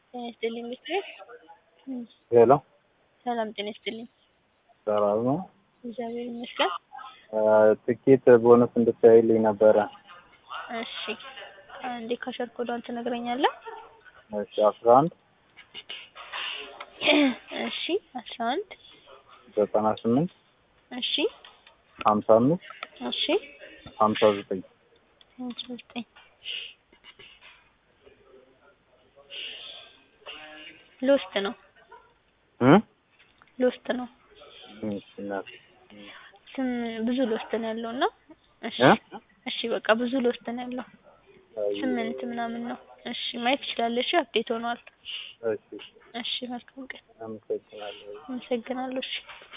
ጤና ይስጥልኝ ሚስትር ሄሎ ሰላም ጤና ይስጥልኝ። ሰላም ነው። እግዚአብሔር ይመስገን። ትኬት ቦነስ እንድታይልኝ ነበረ። እሺ አንዴ ካሸር ኮዷን ትነግረኛለህ? እሺ አስራ አንድ እሺ አስራ አንድ ዘጠና ስምንት እሺ ሀምሳ አምስት እሺ ሀምሳ ዘጠኝ ሃምሳ ዘጠኝ ሎስት ነው እ ሎስት ነው እሺ እናት ስም ብዙ ሎስት ነው ያለው እና እሺ እ እሺ በቃ ብዙ ሎስት ነው ያለው ስምንት ምናምን ነው። እሺ ማየት ትችላለሽ። አፕዴት ሆኗል። እሺ እሺ መልካም ቀን። አመሰግናለሁ። አመሰግናለሁ። እሺ